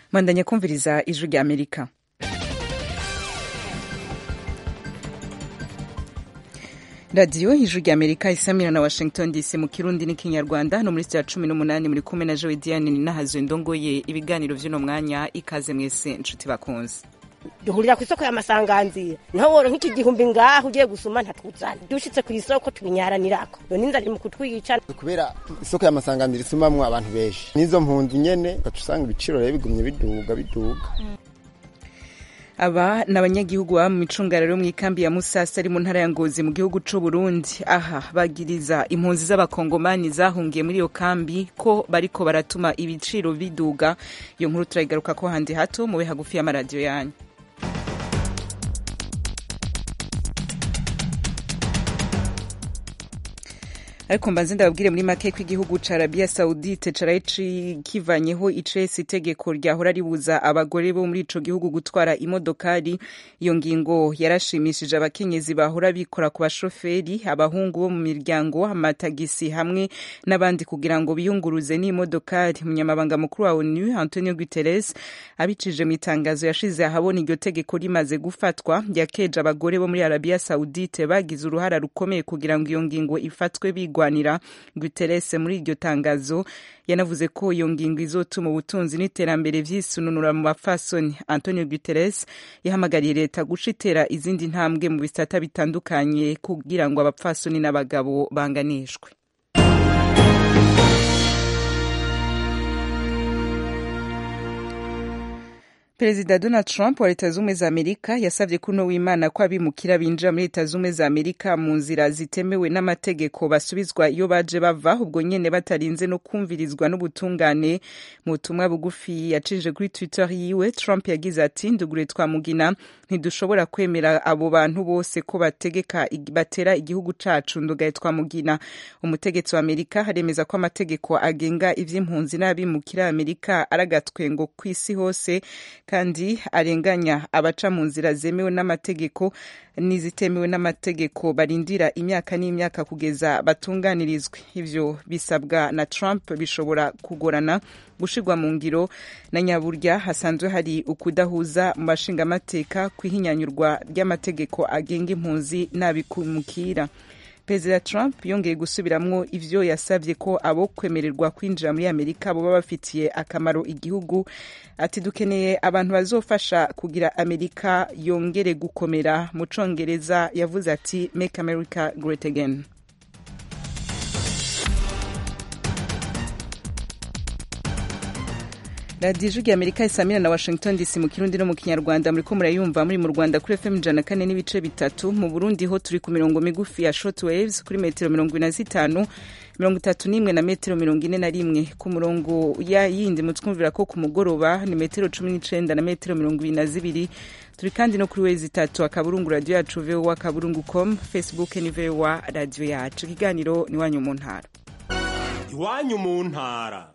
mwandanya kumviriza ijwi rya amerika radiyo ijwi rya amerika isamira na washington dc mu kirundi n'ikinyarwanda no muri sitya cumi n'umunani muri kumwe na jowe diane ninahazo ndongoye ibiganiro vy'uno mwanya ikaze mwese nshuti bakunze duhurira ku isoko y'amasanganzira naho woro nk'iki gihumbi ngaho ugiye gusuma ntatuzana dushitse ku isoko tubinyaranirako none inzara iri mu kutwica kubera isoko y'amasanganzira isumamwo abantu benshi n'izo mpunzu nyene ugaca usanga ibiciro rero bigumye biduga biduga aba ni abanyagihugu baba mu micungararo yo mu ikambi ya musasa ari mu ntara ya ngozi mu gihugu c'u burundi aha bagiriza impunzi z'abakongomani zahungiye muri iyo kambi ko bariko baratuma ibiciro biduga iyo nkuru turayigaruka ko handi hato mube hagufi y'amaradiyo yanyu ariko mbanze ndababwire muri make ko igihugu ca Arabia Saudite caraye kivanyeho icese itegeko ryahora ribuza abagore bo muri ico gihugu gutwara imodokari iyo ngingo yarashimishije abakenyezi bahora bikora ku bashoferi abahungu bo mu miryango amatagisi hamwe n'abandi kugira ngo biyunguruze n'imodokari umunyamabanga mukuru wa ONU Antonio Guterres abicije mu itangazo yashize ahabona iryo tegeko rimaze gufatwa yakeje abagore bo muri Arabia Saudite bagize uruhara rukomeye kugira ngo iyo ngingo ifatwe bigwa kurwanira Guterres muri iryo tangazo yanavuze ko iyo ngingo izotuma ubutunzi n'iterambere vyisununura mu bafasoni Antonio Guterres yahamagariye leta guca itera izindi ntambwe mu bisata bitandukanye kugira ngo abapfasoni n'abagabo banganishwe perezida donald trump wa leta z'ubumwe za amerika yasabye kuno w'imana ko abimukira binjira muri leta z'ubumwe za amerika mu nzira zitemewe n'amategeko basubizwa iyo baje bava ubwo nyene batarinze no kumvirizwa n'ubutungane mu butumwa bugufi yacije kuri twitter yiwe trump yagize ati ndugure twamugina ntidushobora kwemera abo bantu bose ko bategeka batera igihugu cacu ndugaye twamugina umutegetsi wa amerika aremeza ko amategeko agenga ivy'impunzi n'abimukira amerika aragatwengo kw'isi hose kandi arenganya abaca mu nzira zemewe n'amategeko n'izitemewe n'amategeko barindira imyaka n'imyaka kugeza batunganirizwe ivyo bisabwa na Trump bishobora kugorana gushirwa mu ngiro na nyaburya hasanzwe hari ukudahuza mu bashingamateka kwihinyanyurwa ry'amategeko agenga impunzi n'abikumukira perezida trump yongeye gusubiramwo ivyo yasavye ko abo kwemererwa kwinjira muri amerika boba bafitiye akamaro igihugu ati dukeneye abantu bazofasha kugira amerika yongere gukomera mu congereza yavuze ati make america great again radiyo ijwi amerika isamira na washington dc mu kirundi no mu kinyarwanda muriko murayumva muri mu rwanda kuri fm ijana kane n'ibice bitatu mu burundi ho turi ku mirongo migufi ya short waves kuri metero mirongo ine na zitanu mirongo itatu n'imwe na metero mirongo ine na rimwe ku murongo ya yindi mutwumvira ko ku mugoroba ni metero cumi n'icenda na metero mirongo ibiri na zibiri turi kandi no kuri wezi itatu akaburungu radiyo yacu vowa akaburungu com facebook ni vowa radiyo yacu ikiganiro ni iwanyu mu ntara iwanyu mu ntara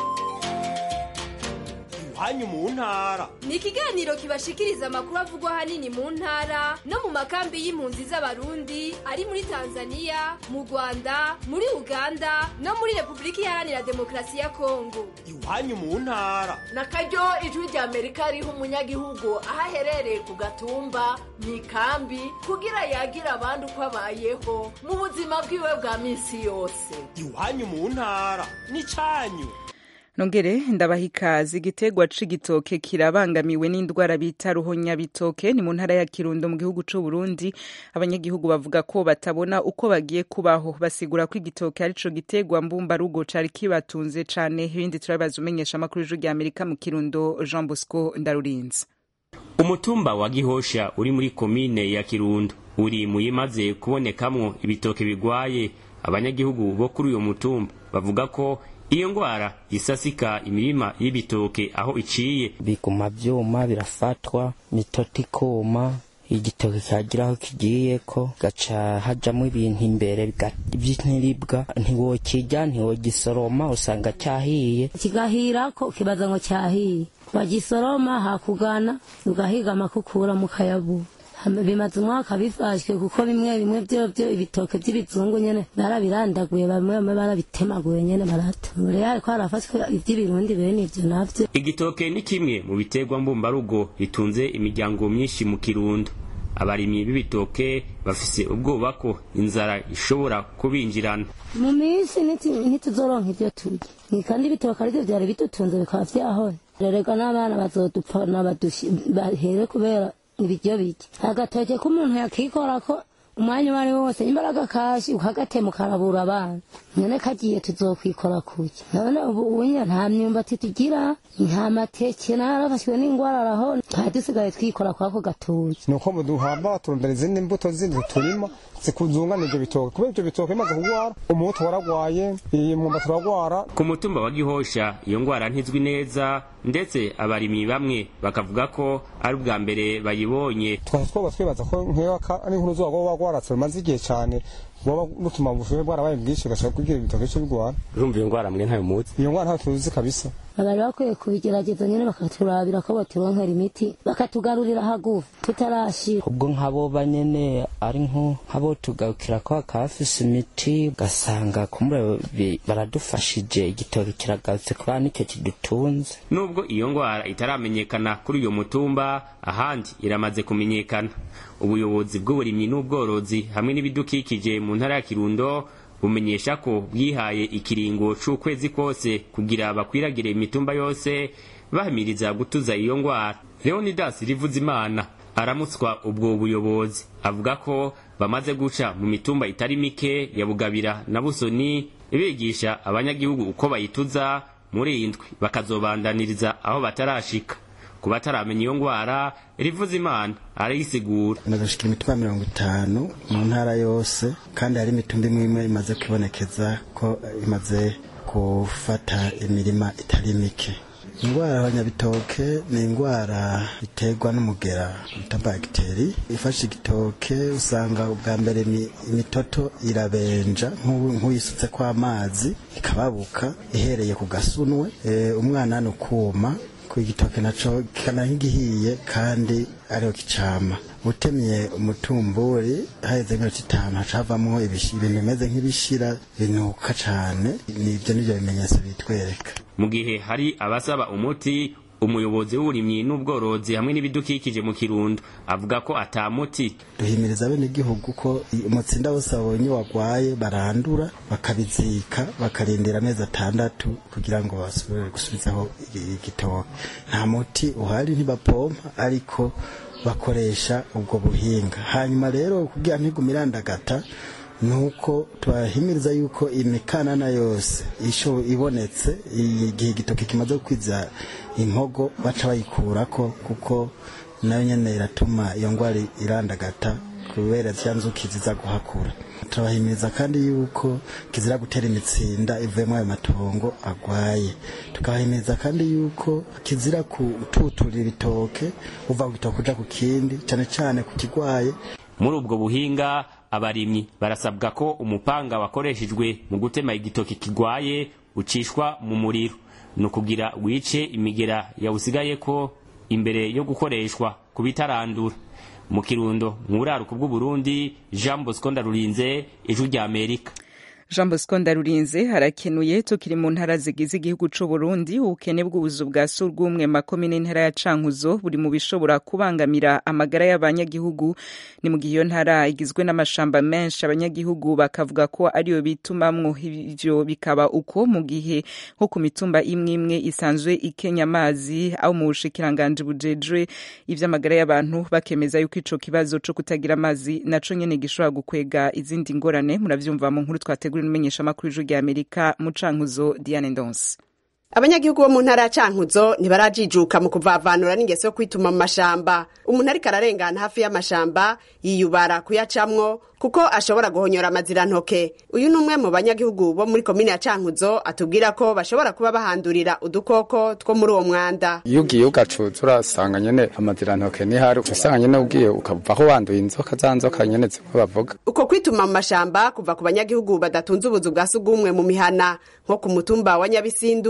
iwanyu mu ntara ni ikiganiro kibashikiriza amakuru avugwa ahanini mu ntara no mu makambi y'impunzi z'abarundi ari muri tanzania mu rwanda muri uganda no muri repubulika iharanira demokarasi ya kongo iwanyu mu ntara na karyo ijwi rya amerika riha umunyagihugu aho aherereye ku gatumba mu ikambi kugira yagira abandi uko abayeho mu buzima bwiwe bwa minsi yose iwanyu mu ntara ni cyanyu nongere ndabaha ikaze igiterwa c'igitoke kirabangamiwe n'indwara bita ruhonyabitoke ni mu ntara ya kirundo mu gihugu c'u Burundi abanyagihugu bavuga ko batabona uko bagiye kubaho basigura ko igitoke arico giterwa mbumba rugo cari kibatunze cane ibindi turabibaza umenyesha amakuru y'ijuru rya Amerika mu kirundo Jean Bosco Ndarurinze umutumba wa gihosha uri muri komine ya kirundo uri mu yimaze kubonekamwo ibitoke bigwaye abanyagihugu bo kuri uyo mutumba bavuga ko iyo ngwara isasika imirima y'ibitoke aho iciye biguma vyuma birafatwa mitoto ikoma igitoke kagira aho kigiyeko gaca hajamwo ibintu imbere vy'intiribwa ntiwokirya ntiwogisoroma usanga cyahiye kigahirako kibaza ngo cyahiye wagisoroma hakugana ugahiga amakukura mu kayabu bimaze umwaka bifashwe kuko bimwe bimwe byo byo ibitoke by'ibizungu nyene barabirandaguye bamwe bamwe barabitemaguye nyene barata rero ariko harafashwe iby'ibirundi bene ivyo navyo igitoke ni kimwe mu biterwa mbumbarugo bitunze imiryango myinshi mu kirundo abarimyi b'ibitoke bafise ubwoba ko inzara ishobora kubinjirana mu minsi ntituzoronka ivyo turya kandi ibitoke arivyo vyari bidutunze bikaba vyahora rerega n'abana bazodupfa bahere kubera ibiryo bike agatoke k'umuntu yakikorako umwanya uwo ari wo wose imbaraga kashi ukagatema ukarabura abana none kagiye tuzokwikora kuki none ubu ubunya nta myumbati tugira nta mateke narafashwe n'ingwara araho nta dusigaye twikora kwako gatoki nuko muduhamba turondera izindi mbuto zindi turima zikuzungana ivyo bitoke kubera ivyo bitoke bimaze kugwara umuhutu waragwaye imyumbati uragwara ku mutumba wa gihosha iyo ngwara ntizwi neza ndetse abarimyi bamwe bakavuga ko ari ubwa mbere bayibonye twari twoba twibaza ko nk'iyo ari inkuru zuba rwoba rwaratse rumaze igihe cane bwoba rutuma ubushuhe bwarabaye bwinshi ugashaka kugira ibitoke co bigwara urumva iyo ngwara mwe ntayo muzi iyo ngwara ntayo tuzi kabisa bari bakwiye kubigerageza nyine bakaturabira ko baturonkera imiti bakatugarurira hagufi tutarashira ubwo nk'abo banyene ari nk'abo tugarukira ko hakafise imiti ugasanga kumure baradufashije igitoki kiragarutse kubera nicyo kidutunze nubwo iyo ngwara itaramenyekana kuri uyo mutumba ahandi iramaze kumenyekana ubuyobozi bw'uburimyi n'ubworozi hamwe n'ibidukikije mu ntara ya kirundo bumenyesha ko bwihaye ikiringo c'ukwezi kose kugira bakwiragire imitumba yose bahamiriza gutuza iyo ngwara leonidas rivuzimana aramutswa ubwo buyobozi avuga ko bamaze guca mu mitumba itari mike ya bugabira na busoni bigisha abanyagihugu uko bayituza muri indwi bakazobandaniriza aho batarashika ku bataramenya iyo ngwara rivuza imana arayisigura nagashika imitumba mirongo itanu mu ntara yose kandi hari imitumba imwe imwe imaze kwibonekeza ko imaze gufata imirima itari mike indwara y'abanyabitoke ni indwara iterwa n'umugera bita bagiteri ifashe igitoke usanga ubwa mbere imitoto irabenja nk'uyisutse kw'amazi ikababuka ihereye ku gasunwe umwana ni ukuma ku igitoke naco kikana nk'igihiye kandi ariho kicama utemye umutumburi haheze nk'iminota itanu haca havamwo ibintu bimeze nk'ibishira binuka cane nivyo nivyo bimenyetso bitwereka mu gihe hari abasaba umuti umuyobozi w'uburimyi n'ubworozi hamwe n'ibidukikije mu kirundo avuga ko ata muti duhimiriza bene igihugu ko umutsinda wose babonye wagwaye barandura bakabizika bakarindira amezi atandatu kugira ngo basubire gusubizaho igitoke nta muti uhari ntibapompa ariko bakoresha ubwo buhinga hanyuma rero kugira ntigume irandagata nuko tubahimiriza yuko imikanana yose isho ibonetse igihe igitoki kimaze kwiza impogo baca bayikurako kuko nayo nyene iratuma iyo ngwara irandagata kubera zya nzuki ziza guhakura turabahimiriza kandi yuko kizira gutera imitsinda ivuyemo ayo matongo agwaye tukabahimiriza kandi yuko kizira kututurira ibitoke uva ku gitoke uja ku kindi cane cane ku kigwaye muri ubwo buhinga abarimyi barasabwa ko umupanga wakoreshejwe mu gutema igitoki kigwaye ucishwa mu muriro ni ukugira wice imigera yawusigayeko imbere yo gukoreshwa ku bitarandura mu kirundo nk'uraruka bw'uburundi jean bosco ndarurinze ijwi rya amerika jean bosco ndarurinze harakenuye tukiri mu ntara zigize igihugu c'u Burundi ubukene bw'ubuzu bwa surwumwe makomine ntara ya Cankuzo buri mu bishobora kubangamira amagara y'abanyagihugu ni mu gihe iyo ntara igizwe n'amashamba menshi abanyagihugu bakavuga ko ariyo bitumamwo ivyo bikaba uko mu gihe nko ku mitumba imwe imwe isanzwe ikenya amazi aho mu bushikiranganje bujejwe ivy'amagara y'abantu bakemeza yuko ico kibazo co kutagira amazi naco nyene gishobora gukwega izindi ngorane muravyumva mu nkuru twategura n'umumenyeshamakuru w'ijwi rya amerika mu cankuzo diane ndonse abanyagihugu bo mu ntara ya cankuzo ntibarajijuka mu kuvavanura n'ingeso yo kwituma mu mashamba umuntu ariko ararengana hafi y'amashamba yiyubara kuyacamwo kuko ashobora guhonyora amazirantoke uyu ni umwe mu banyagihugu bo muri komine ya cankuzo atubwira ko bashobora kuba bahandurira udukoko two muri uwo mwanda iyo ugiye ugacuza urasanga nyene amazirantoke nihari usanga nyene ugiye ukavaho wanduye inzoka za nzoka nyene zimwe bavuga uko kwituma mu mashamba kuva ku banyagihugu badatunze ubuzu bwa sugumwe mu mihana nko ku mutumba wa nyabisindu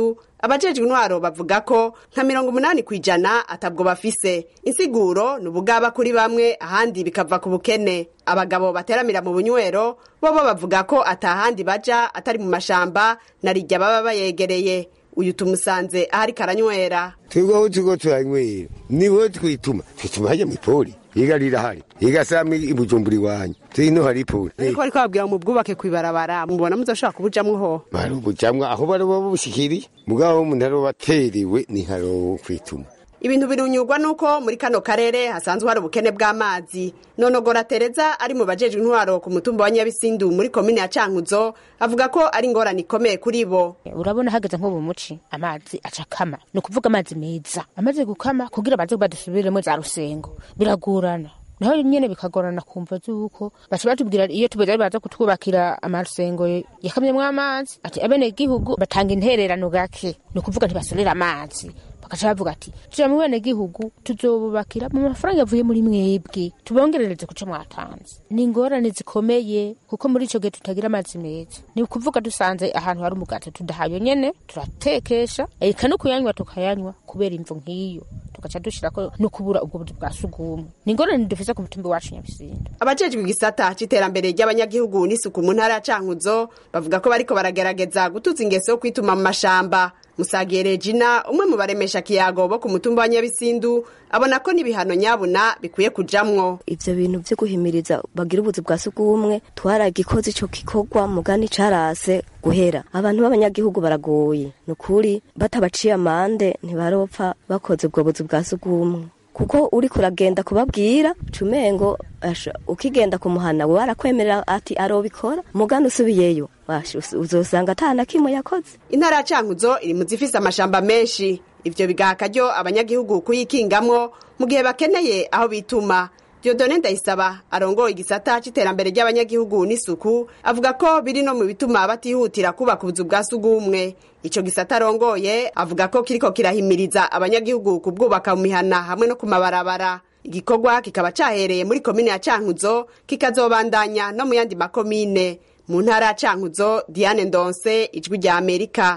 abajejwe intwaro bavuga ko nka mirongo umunani ku ijana atabwo bafise insiguro ni ubugaba kuri bamwe ahandi bikava ku bukene abagabo bateramira mu bunywero bobo bavuga ko atahandi baja atari mu mashamba na rijya baba bayegereye uyu tumusanze ahari karanywera twebwe aho turiko turanywera niho twituma twituma hajya mw'ipoli yiga rirahari yiga samwe ibujumbura iwanyu tino hari ipoli ariko bariko babwira mu bwubake kw'ibarabara mubona muzoshobora kubujamwo ho bari ubujamwa aho bari babushikiriye mugabo umuntu ari bateriwe ni haro kwituma ibintu birunyurwa nuko muri kano karere hasanzwe hari ubukene bw'amazi nonogora tereza ari mu bajejwe intwaro ku mutumba wa nyabisindu muri komine ya cankuzo avuga ko ari ingorane ikomeye kuri bo urabona hageze nko mu muci amazi acakama ni ukuvuga amazi meza amaze gukama kugira baze badusubiremo za rusengo biragorana naho nyene bikagorana kumva zuko baca batubwira iyo tubeze baza kutwubakira amarusengo yakamyemwo amazi ati abene gihugu batanga intererano gake ni ukuvuga ntibasorera amazi bakaca bavuga ati tuja mu bene gihugu tuzobubakira mu mafaranga yavuye muri mwebwe tubongerereze kuco mwatanze ni ingorane zikomeye kuko muri ico gihe tutagira amazi meza ni ukuvuga dusanze ahantu hari umugati tudahayo nyene turatekesha eka no kuyanywa tukayanywa kubera imvo nk'iyo tugaca dushirako no kubura ubwo buzi bwa sugumwe ni ingorane dufise ku mutumba wacu nyabisinda abajejwe igisata c'iterambere ry'abanyagihugu n'isuku mu ntara ya cankuzo bavuga ko bariko baragerageza gutuza ingeso yo kwituma mu mashamba musagiye regina umwe mu baremesha kiyago bo ku mutumba wa nyabisindu abona ko n'ibihano nyabuna bikwiye kujamwo ivyo bintu vyo guhimiriza bagira ubuzi bwa sugumwe twaragikoze ico gikorwa mugani carase guhera abantu b'abanyagihugu baragoye ni ukuri batabaciye amande ntibaropfa bakoze ubwo buzi bwa sugumwe kuko uri kuragenda kubabwira cumengo ukigenda kumuhana we arakwemerera ati arobikora mugani usubiyeyo uzosanga ata na kimwe yakoze intara ya cankuzo iri mu zifise amashamba menshi ivyo bigaha akaryo abanyagihugu kuyikingamwo mu gihe bakeneye aho bituma Diodone Ndayisaba arongoye igisata c'iterambere ry'abanyagihugu n'isuku avuga ko biri no mu bituma batihutira kubaka ubuzu bwa sugumwe ico gisata arongoye avuga ko kiriko kirahimiriza abanyagihugu kubwubaka mu mihana hamwe no ku mabarabara igikorwa kikaba cahereye muri komine ya Cankuzo kikazobandanya no mu yandi makomine mu ntara ya Cankuzo Diane Ndonse ijwi rya Amerika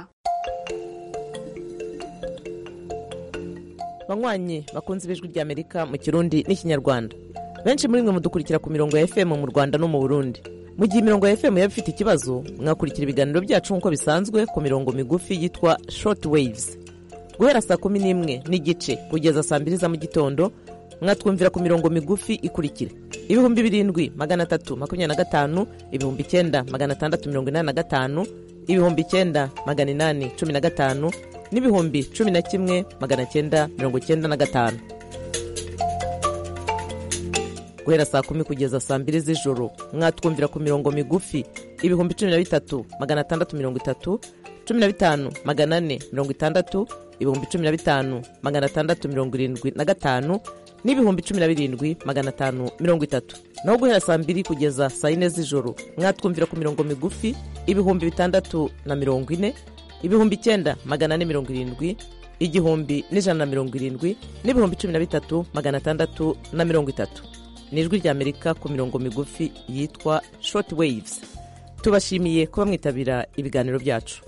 banywanyi bakunze ibijwi rya amerika mu kirundi n'ikinyarwanda benshi muri mwe mudukurikira ku mirongo ya fm mu rwanda no mu burundi mu gihe imirongo ya fm yaba ifite ikibazo mwakurikira ibiganiro byacu nk'uko bisanzwe ku mirongo migufi yitwa short waves guhera saa kumi n'imwe n'igice kugeza saa mbiri za mu gitondo mwatwumvira ku mirongo migufi ikurikira ibihumbi birindwi magana atatu makumyabiri na gatanu ibihumbi icyenda magana atandatu mirongo inani na gatanu ibihumbi icyenda magana inani cumi na gatanu n'ibihumbi cumi na kimwe magana cyenda mirongo cyenda na gatanu guhera saa kumi kugeza saa mbiri z'ijoro mwatwumvira ku mirongo migufi ibihumbi cumi na bitatu magana atandatu mirongo itatu cumi na bitanu magana ane mirongo itandatu ibihumbi cumi na bitanu magana atandatu mirongo irindwi na gatanu n'ibihumbi cumi na birindwi magana atanu mirongo itatu naho guhera saa mbiri kugeza saa yine z'ijoro mwatwumvira ku mirongo migufi ibihumbi bitandatu na mirongo ine ibihumbi icyenda magana ane mirongo irindwi igihumbi n'ijana na mirongo irindwi n'ibihumbi cumi na bitatu magana atandatu na mirongo itatu ni ijwi rya amerika ku mirongo migufi yitwa short waves tubashimiye kuba mwitabira ibiganiro byacu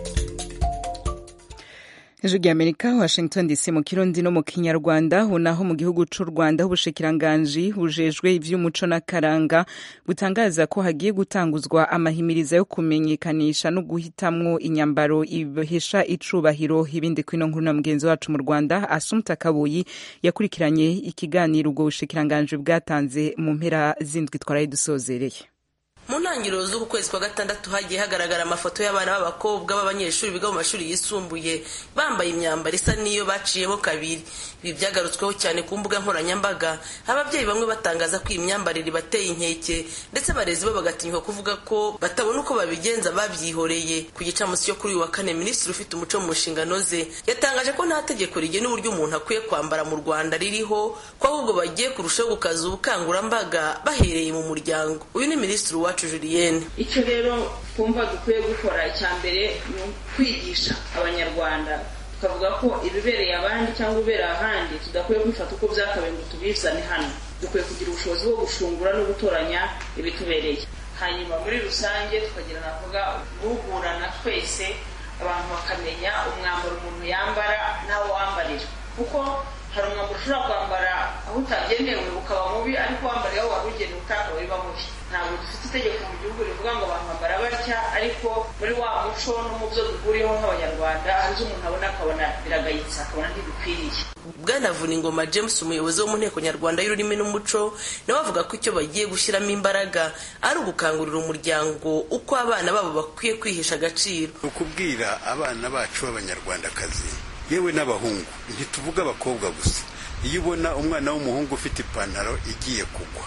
ijwi rya amerika washington dc mu kirundi no mu kinyarwanda naho mu gihugu c'u rwanda ubushikiranganji bujejwe ivy'umuco n'akaranga butangaza ko hagiye gutanguzwa amahimiriza yo kumenyekanisha no guhitamwo inyambaro ibihesha icubahiro ibindi kwino nkuru na mugenzi wacu mu rwanda asumta kabuyi yakurikiranye ikiganiro ubwo bushikiranganji bwatanze mu mpera zindwi twaraye dusozereye mu ntangiriro z'uku kwezi kwa gatandatu hagiye hagaragara amafoto y'abana b'abakobwa b'abanyeshuri biga mu mashuri yisumbuye bambaye imyambaro isa n'iyo baciyemo kabiri ibi byagarutsweho cyane ku mbuga nkoranyambaga ababyeyi bamwe batangaza ko iyi myambarire ibateye inkeke ndetse abarezi bo bagatinyuka kuvuga ko batabona uko babigenza babyihoreye ku gicamunsi cyo kuri uyu wa kane minisitiri ufite umuco mu nshingano ze yatangaje ko nta tegeko rigena uburyo umuntu akwiye kwambara mu rwanda ririho ko ahubwo bagiye kurushaho gukaza ubukangurambaga bahereye mu muryango uyu ni minisitiri wacu julienne icyo rero twumva dukwiye gukora icya mbere ni ukwigisha abanyarwanda tukavuga ko ibibereye abandi cyangwa ibibereye ahandi tudakwiye kubifata uko byakabaye ngo tubizane hano dukwiye kugira ubushobozi bwo gushungura no gutoranya ibitubereye hanyuma muri rusange tukagira navuga guhugurana twese abantu bakamenya umwambaro umuntu yambara n'awo wambarira kuko hari umwambaro ushobora kwambara aho utagenewe ukaba mubi ariko wambariye aho wari ugenewe utakaba biba mubi ntabwo dufite itegeko mu gihugu rivuga ngo abantu bambara batya ariko muri wa muco no mu byo duhuriyeho nk'abanyarwanda hari izo umuntu abona akabona biragayitse akabona ntibikwiriye bwana vuningoma james umuyobozi wo mu nteko nyarwanda y'ururimi n'umuco nawe avuga ko icyo bagiye gushyiramo imbaraga ari ugukangurira umuryango uko abana babo bakwiye kwihesha agaciro ni ukubwira abana bacu b'abanyarwandakazi yewe n'abahungu ntituvuga abakobwa gusa iyo ubona umwana w'umuhungu ufite ipantaro igiye kugwa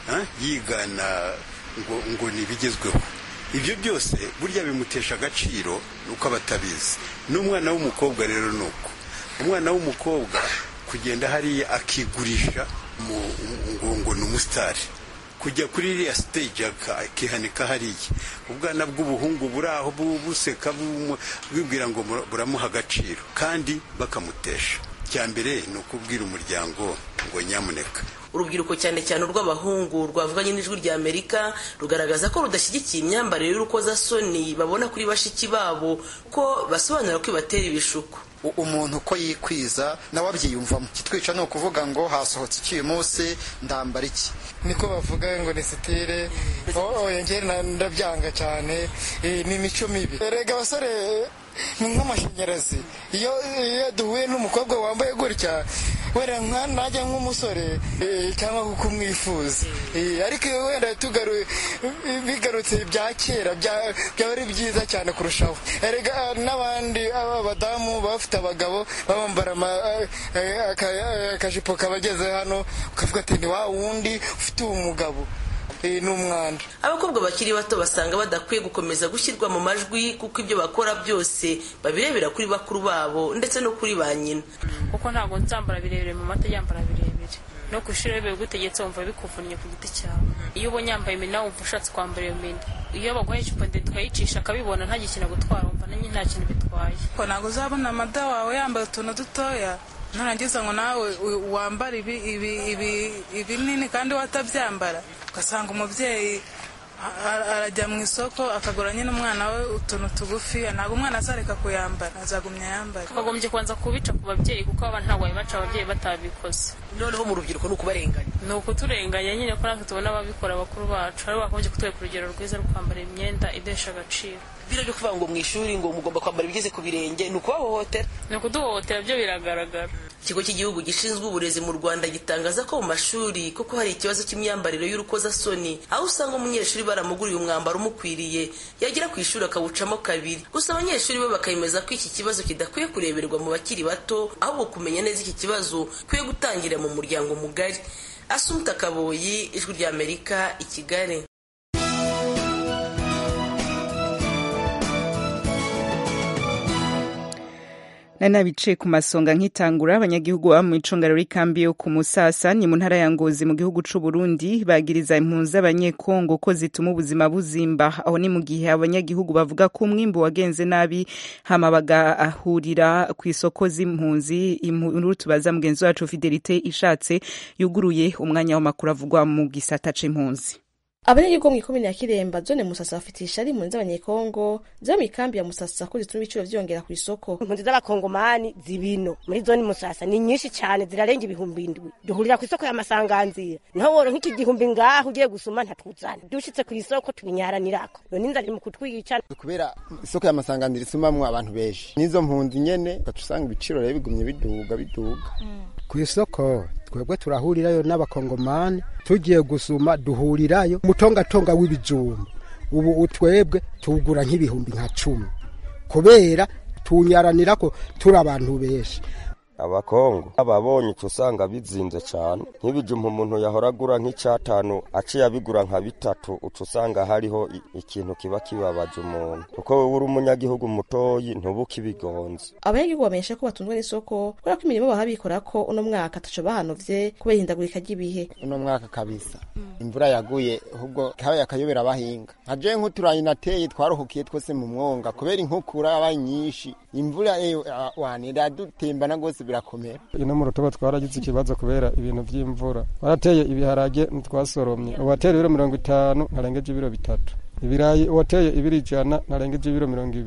yigana ngo ngo ni ibigezweho ibyo byose burya bimutesha agaciro uko aba atabizi n'umwana w'umukobwa rero ni uko umwana w'umukobwa kugenda hariya akigurisha ngo ngo ni umusitari kujya kuri iriya siteji akihanika hariya ubwana bw'ubuhungu buri aho buseka bwibwira ngo buramuha agaciro kandi bakamutesha icya mbere ni ukubwira umuryango ngo nyamuneka urubyiruko cyane cyane urw'abahungu rwavuganye n'ijwi rya amerika rugaragaza ko rudashyigikiye imyambarire y'urukozasoni babona kuri bashiki babo ko basobanura ko ibatera ibishuko umuntu uko yikwiza nawe abyiyumvamo kitwica ni ukuvuga ngo hasohotse iki uyu munsi ndambara iki niko bavuga ngo ni sitire ngera ndabyanga cyane ni imico mibi erega abasore ni nk'amashanyarazi iyo duhuye n'umukobwa wambaye gutya wenda najya nk'umusore cyangwa kuko umwifuza ariko wenda bigarutse bya kera byaba ari byiza cyane kurushaho erega n'abandi abadamu bafite abagabo babambara akajipo kabageze hano ukavuga ati ni wa wundi ufite umugabo ni umwanda abakobwa bakiri bato basanga badakwiye gukomeza gushyirwa mu majwi kuko ibyo bakora byose babirebera kuri bakuru babo ndetse no kuri ba nyina kuko ntabwo nzambara birebire mu mata yambara birebire no ku ishuri iyo bigutegetse wumva bikuvunnye ku giti cyawe iyo ubonye yambaye imina wumva ushatse kwambara iyo mina iyo baguhaye icupa ndende ukayicisha akabibona ntagikina gutwara wumva nanjye nta kintu bitwaye ntabwo uzabona amada wawe yambaye utuntu dutoya nurangiza ngo nawe wambare ibinini kandi watabyambara ugasanga umubyeyi arajya mu isoko akagura nyine umwana we utuntu tugufi ntabwo umwana azareka kuyambara azagumya yambara twagombye kubanza kubica ku babyeyi kuko abana ntabwo babibaca ababyeyi batabikoze noneho mu rubyiruko ni ukubarenganya ni ukuturenganya nyine ko natwe tubona ababikora bakuru bacu aribo bakomeje kutwereka urugero rwiza rwo kwambara imyenda idesha agaciro bino byo kuvuga ngo mu ishuri ngo mugomba kwambara ibigeze ku birenge ni ukubahohotera ni ukuduhohotera byo biragaragara ikigo cy'igihugu gishinzwe uburezi mu rwanda gitangaza ko mu mashuri kuko hari ikibazo cy'imyambarire y'urukozasoni aho usanga umunyeshuri baramuguriye umwambaro umukwiriye yagera ku ishuri akawucamo kabiri gusa abanyeshuri bo bakemeza ko iki kibazo kidakwiye kureberwa mu bakiri bato ahubwo kumenya neza iki kibazo kwiye gutangirira mu muryango mugari asumta kaboyi ijwi ry'amerika i kigali nari nabicaye ku masonga nk'itangura abanyagihugu baba mu icungararo y'ikambi yo ku musasa ni mu ntara ya ngozi mu gihugu c'u Burundi bagiriza impunzi z'abanyekongo ko zituma ubuzima buzimba aho ni mu gihe abanyagihugu bavuga ko umwimbu wagenze nabi hama bagahurira ku isoko z'impunzi inkuru tubaza mugenzi wacu Fidelite ishatse yuguruye umwanya w'amakuru avugwa mu gisata c'impunzi abanyagihugu mw'ikomine ya kiremba zone musasa bafitisha ari impunzi z'abanyekongo ziba mu ikambi ya musasa ko zituma ibiciro vyongera ku isoko impunzi z'abakongomani zibino muri zone musasa ni nyinshi cyane zirarenga ibihumbi indwi duhurira ku isoko y'amasanganzira niho woro nk'iki gihumbi ngaho ugiye gusuma ntatuzana dushitse ku isoko tubinyaranirako none inzara iri mu kutwica kubera isoko y'amasanganzira isumamwo abantu benshi n'izo mpunzi nyene ugaca usanga ibiciro rero bigumye biduga biduga ku isoko twebwe turahurirayo n'abakongomani tugiye gusuma duhurirayo umutongatonga w'ibijumba ubu twebwe tugura nk'ibihumbi nka cumi kubera tunyaranira ko turi abantu benshi abakongo ababonye uca usanga bizinze cyane nk'ibijumba umuntu yahora agura nk'icyatanu aciye abigura nka bitatu uca usanga hariho ikintu kiba kibabaje umuntu kuko wowe uri umunyagihugu mutoyi ntuba ukibigonze abanyagihugu bamenyesha ko batunzwe n'isoko kubera ko imirimo baha bikora ko uno mwaka ataco bahanovye kubera ihindagurika ry'ibihe uno mwaka kabisa imvura yaguye ahubwo kabaye akayobera abahinga nka je nk'uturayi nateye twaruhukiye twose mu mwonga kubera inkukura yabaye nyinshi imvura wanira dutembana rwose birakomera ino mu rutobo twaragize ikibazo kubera ibintu by'imvura warateye ibiharage ntitwasoromye uwatera ibiro mirongo itanu ntarengeje ibiro bitatu ibirayi uwateye ibiro ijana ntarengeje ibiro mirongo ibiri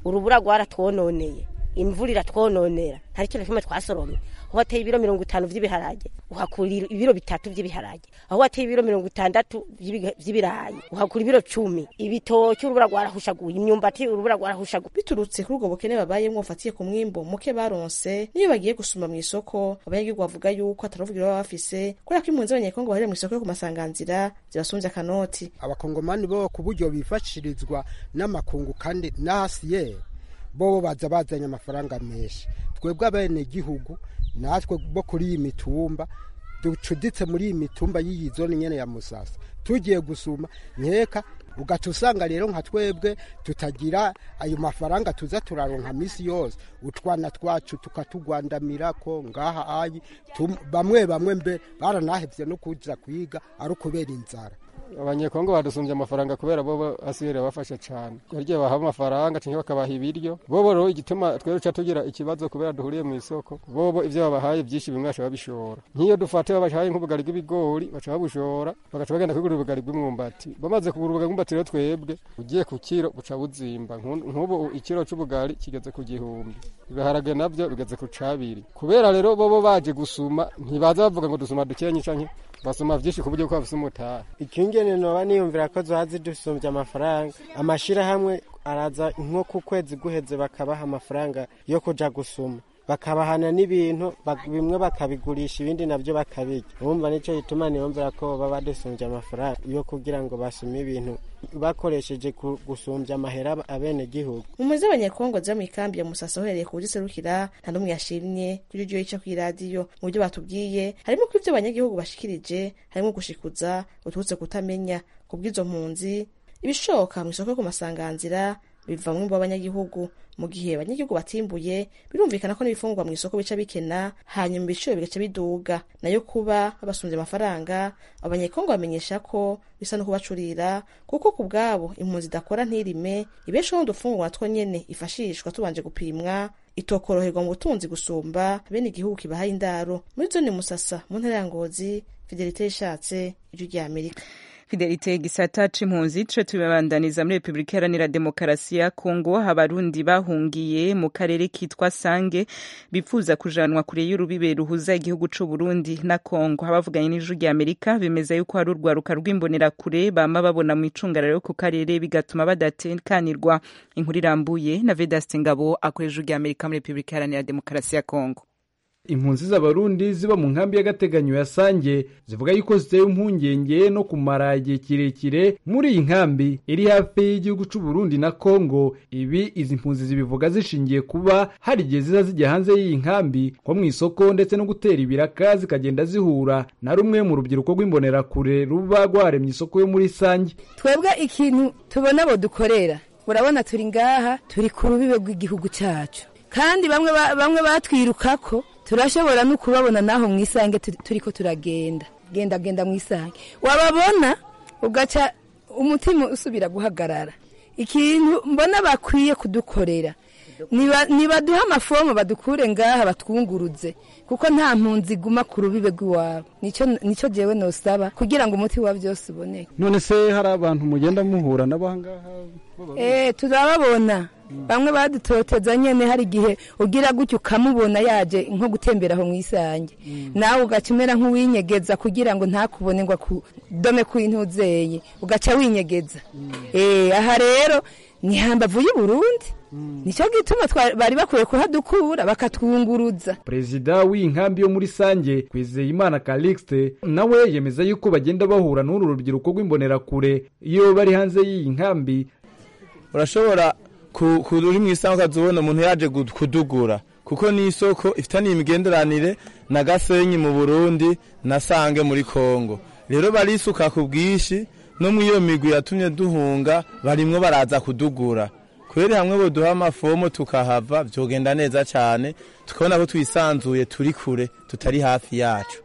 urubura rwaratwononeye imvura iratwononera nta kintu na kimwe twasoromye aho wateye ibiro mirongo itanu vy'ibiharage uhakura ibiro bitatu vy'ibiharage aho wateye ibiro mirongo itandatu vy'ibiga- vy'ibirayi uhakura ibiro cumi ibitoki urubura rwarahushaguye imyumbati urubura rwarahushaguye biturutse kuri ubwo bukene babayemwo bufatiye ku mwimbo muke baronse niyo bagiye gusuma mu isoko abanyagihugu bavuga yuko ataruvugira baba bafise kubera ko impunzi z'abanyekongo bahurira mu isoko yo ku masanganzira zibasumvye akanoti abakongomani bo ku buryo bifashirizwa n'amakungu kandi n'ahasiyeri bo baza bazanye amafaranga menshi twebwe abenegihugu natwe bo kuri iyi mitumba ducuditse muri iyi mitumba y'iyi zone nyene ya musasa tugiye gusuma nkeka ugaca usanga rero nka twebwe tutagira ayo mafaranga tuza turaronka misi yose utwana twacu tukatugwandamirako ngaha ayi tum- bamwe bamwe mbe baranahevye no kuja kwiga ari ukubera inzara abanyekongo badusumbye amafaranga kubera bo asubira bafasha cyane harya baha amafaranga cyangwa bakabaha ibiryo bobo rero igituma twere ca tugira ikibazo kubera duhuriye mu isoko bobo ivyo babahaye byinshi bimwe baca babishora nk'iyo dufate babahaye nk'ubugari bw'ibigori baca babushora bagaca bagenda kugura ubugari bw'umwumbati bamaze kugura ubugari bw'umwumbati rero twebwe ugiye ku kiro buca buzimba Nku- nk'ubu ikiro c'ubugari kigeze ku gihumbi ibiharage navyo bigeze ku cabiri kubera rero bobo baje gusuma ntibaza bavuga ngo dusuma dukenye canke basoma vyinshi ku buryo ko bafise umutahe ikingene noba niyumvira ko zoba zidusumbye amafaranga amashirahamwe araza nko ku kwezi guheze bakabaha amafaranga yo kuja gusuma bakabahana n'ibintu bak- bimwe bakabigurisha ibindi navyo bakabirya urumva nico gituma niyumvira ko baba badusumbye amafaranga yo kugira ngo basume ibintu bakoresheje ku- gusumbya amahera abenegihugu mu z'abanyekongo ziba mu ikambi ya musasa uhereye ku buryo iserukira nta n'umwe yashimye kuri iryo yica kw'iradiyo mu byo batubwiye harimo ko ibyo abanyagihugu bashikirije harimo gushikuza uturutse kutamenya ku bw'izo mpunzi ibishoka mu isoko yo ku masanganzira biva mu mwimbo w'abanyagihugu mu gihe abanyagihugu batimbuye birumvikana ko n'ibifungurwa mu isoko bica bikena hanyuma ibiciro bigaca biduga nayo kuba babasumbye amafaranga abanyekongo bamenyesha ko bisa no kubacurira kuko ku bwabo impunzi idakora ntirime ibeshaho n'udufungurwa two nyene ifashishwa tubanje gupimwa itokoroherwa mu butunzi gusumba bene igihugu kibahaye indaro muri zone musasa mu ntara ya ngozi fidelite yishatse ijwi rya amerika fidelite gisata c'impunzi co tubibandaniza muri repubulika iharanira demokarasi ya kongo abarundi bahungiye mu karere kitwa sange bifuza kujanwa kure y'urubibe ruhuza igihugu c'u burundi na kongo abavuganye n'ijwi rya amerika bemeza yuko hari urwaruka rw'imbonerakure bama babona mu icungararo ku karere bigatuma badatekanirwa inkuru irambuye na vedaste ngabo akora ijwi rya amerika muri repubulika iharanira demokarasi ya kongo impunzi z'abarundi ziba mu nkambi y'agateganyo ya sange zivuga yuko ziteye impungenge no kumara igihe kirekire muri iyi nkambi iri hafi y'igihugu c'u Burundi na Kongo ibi izi mpunzi zibivuga zishingiye kuba hari igihe ziza zijya hanze y'iyi nkambi nko mu isoko ndetse no gutera ibiraka zikagenda zihura na rumwe mu rubyiruko rw'imbonerakure ruba rwaremye isoko yo muri sange twebwe ikintu tubona abo dukorera urabona turi ngaha turi ku rubibe rw'igihugu cyacu kandi bamwe ba- bamwe batwirukako turashobora no kubabona naho mu isange turi- turiko turagenda genda genda mu isange wababona ugaca umutima usubira guhagarara ikintu mbona bakwiye kudukorera niba- nibaduhe amafomu badukure ngaha batwunguruze kuko nta mpunzi iguma ku rubibe rw'iwabo nicyo nicyo jewe nosaba kugira ngo umuti wa byose uboneke none se hari abantu mugenda muhura nabo ahangaha Eh, turababona bamwe badutoteza nyene hari igihe ugira gutyo ukamubona yaje nko gutembera aho mu isange nawe ugaca umera nk'uwinyegeza kugira ngo ntakubone ngo akudome ku intuzeye ugaca winyegeza Eh, aha rero ni hambavu y'u Burundi nicyo gituma twa- bari bakwiye kuhadukura bakatwunguruza perezida w'iyi nkambi yo muri sange kwizeyimana calixte nawe yemeza yuko bagenda bahura n'uru rubyiruko rw'imbonerakure iyo bari hanze y'iyi nkambi urashobora ku- ku uri mu isanga ukazubona umuntu yaje gu- kudugura kuko ni isoko ifitaniye imigenderanire na gasenyi mu burundi na sange muri kongo rero barisuka ku bwinshi no mu iyo migwi yatumye duhunga barimwo baraza kudugura kubera hamwe boduha amafomo tukahava vyogenda neza cane tukabona ko twisanzuye turi kure tutari hafi yacu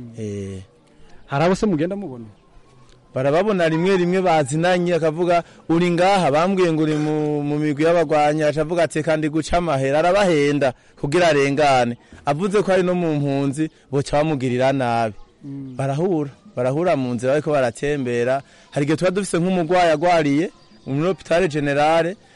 eh hari abo se mugenda mubona barababona rimwe rimwe bazinanye akavuga uri ngaha bambwiye ngo uri mu, mu migwi y'abagwanyi acavuga ati kandi guca amahera arabahenda kugira arengane avuze ko ari no mu mpunzi boca bamugirira nabi barahura barahura mu nzira bariko baratembera hari igihe tuba dufise nk'umugwayi agwariye muri hopitale generale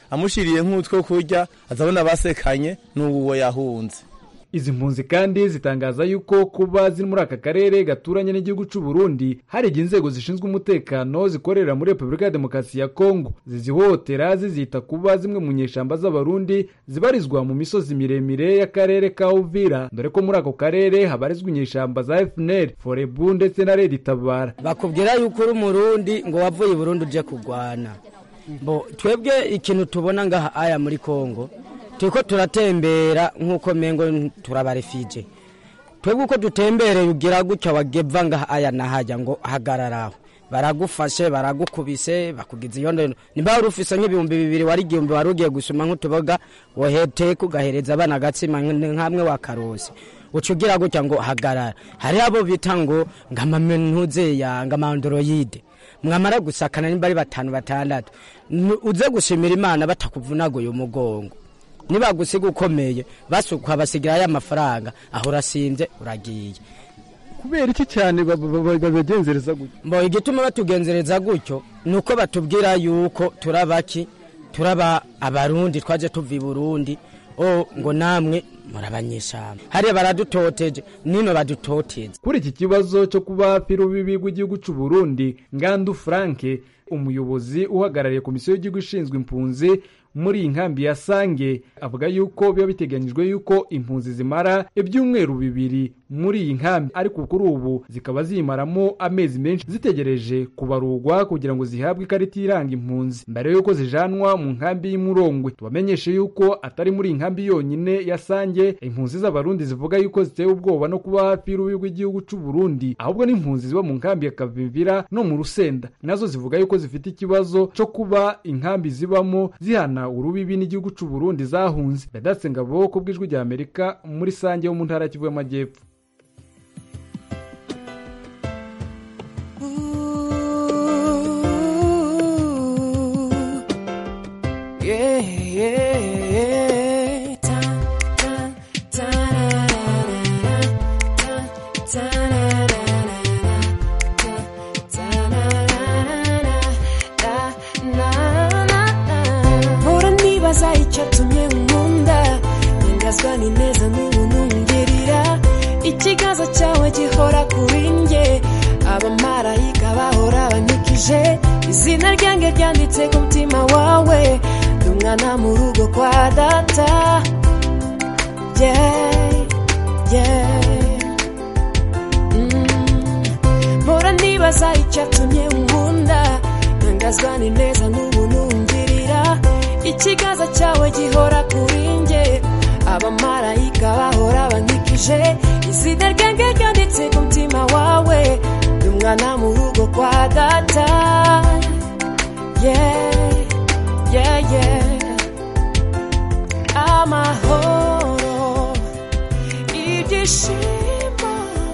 amushiriye nk'utwo kurya azabona basekanye n'uwo yahunze izi mpunzi kandi zitangaza yuko kuba ziri muri aka karere gaturanye n'igihugu cy'u Burundi hari igihe inzego zishinzwe umutekano zikorera muri Repubulika ya Demokarasi ya Kongo zizihohotera zizita kuba zimwe mu nyeshamba z'abarundi zibarizwa mu misozi miremire y'akarere ka Uvira dore ko muri ako karere habarizwa inyeshamba za FNL Forebu ndetse na Red Tabara bakubwira yuko uri umurundi ngo wavuye i Burundi uje kurwana bo twebwe ikintu tubona ngaha aya muri Kongo turiko turatembera nk'uko mengo turabarefije twebwe uko dutembereye ugira gutya wageva ngaha aya nahajya ngo hagararaho baragufashe baragukubise bakugize iyo ndono nimba wari ufise nk'ibihumbi bibiri wari igihumbi wari ugiye gusoma nk'utuboga woheteka ugahereza abana agatsima nk'amwe wakarose uca ugira gutya ngo hagarara hariho abo bita ngo ngamamentuzeya ngamandoroyide mwamara gusakana nimba ari batanu batandatu uze gushimira imana batakuvunaguye umugongo nibagusiga ukomeye basukwa basigira ya mafaranga aho urasinze uragiye kubera iki cyane babagenzereza gutyo mbo igituma batugenzereza gutyo ni uko batubwira yuko turabaki turaba abarundi twaje tuva i burundi o ngo namwe murabanyeshamba hariya baradutoteje nino badutoteze kuri iki kibazo cyo kuba hafi y'urubibi rw'igihugu cy'u Burundi ngandu franke umuyobozi uhagarariye komisiyo y'igihugu ishinzwe impunzi muri iyi nkambi ya sange avuga yuko biba biteganyijwe yuko impunzi zimara ibyumweru bibiri muri iyi nkambi ariko kuri ubu zikaba ziyimaramo amezi menshi zitegereje kubarurwa kugira ngo zihabwe ikarita iranga impunzi mbere yuko zijanwa mu nkambi y'imurongwe tubamenyeshe yuko atari muri iyi nkambi yonyine ya sange impunzi z'abarundi zivuga yuko zitewe ubwoba no kuba hafi y'urubi rw'igihugu cy'u Burundi ahubwo n'impunzi ziba mu nkambi ya kavimvira no mu rusenda nazo zivuga yuko zifite ikibazo cyo kuba inkambi zibamo zihana urubibi n'igihugu cy'u Burundi zahunze Vedaste Ngabo ku bw'ijwi rya Amerika muri sange yo mu ntara y'Kivu y'Amajyepfo Yeah, yeah, yeah. Ta, ta, ta, na, na, na, na. Ta, ta, na, na, na, na. Ta, ta, na, na, na, na, na. Mpora nibaza icyatumye nkunda nyangazwa n'ineza n'ubuntu ngirira ikiganza cyawe gihora kuri njye abamarayika bahora banyikije izina ryanjye ryanditse ku mutima wawe ndi umwana mu rugo kwa data yeah, yeah. Mm. mpora nibaza icyatumye nkunda ntangazwa n'ineza n'ubuntu ngirira ikiganza cyawe gihora kuri njye abamarayika bahora bankikije izina ryanjye ryanditse ku mutima wawe ndi umwana mu rugo kwa data yeah, yeah, yeah. amahoro ibyishimo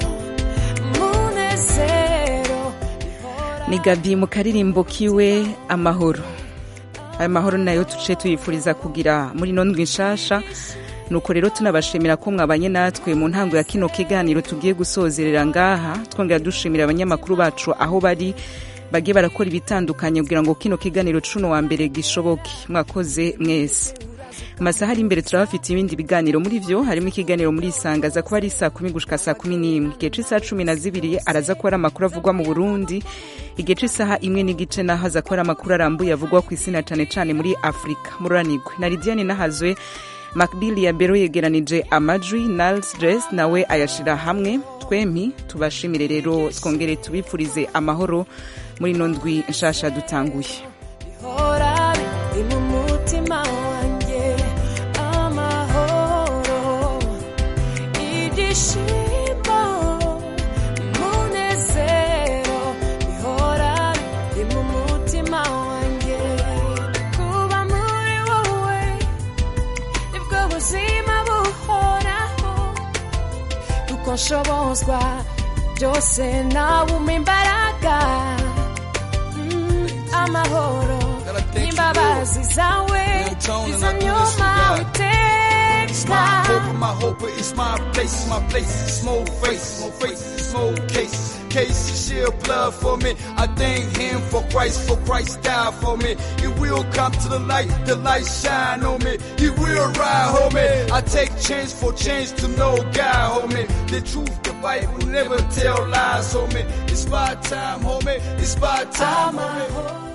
munezero ni gabi mu karirimbo kiwe amahoro ayo mahoro nayo tuce tuyifuriza kugira muri ino ndwi nshasha nuko rero tunabashimira ko mwabanye natwe mu ntango ya kino kiganiro tugiye gusozerera ngaha twongera dushimira abanyamakuru bacu aho bari bagiye barakora ibitandukanye kugira ngo kino kiganiro cuno wa mbere gishoboke mwakoze mwese amasaha ari imbere turabafite ibindi biganiro muri vyo harimo ikiganiro muri isanga aza kuba ari saa kumi gushika saa kumi n'imwe igihe c'isaha cumi na zibiri araza kuba ari amakuru avugwa mu burundi igihe c'isaha imwe n'igice naho aza kuba ari amakuru arambuye avugwa ku isi na cane cane muri afurika mururanigwe na lidiane nahazwe macbill ya bero yegeranije amajwi nals dress nawe ayashira hamwe twempi tubashimire rero twongere tubifurize amahoro muri ino ndwi nshasha dutanguye hora biri mu mutima wanjye amahoro ibyishimo munezero bihora biri mu mutima wanjye kuba muri wowe nibwo buzima buhoraho kuko nshobozwa byose nawe umpa imbaraga Mm, amahoro n'imbabazi zawe izo nyuma uteka My hope, my hope is my place, my place is small face, small face, small case. Case he shed blood for me. I thank him for Christ, for Christ died for me. He will come to the light, the light shine on me. He will ride, homie. I take change for change to know God, homie. The truth, the Bible never tell lies, homie. It's my time, homie. It's my time, homie.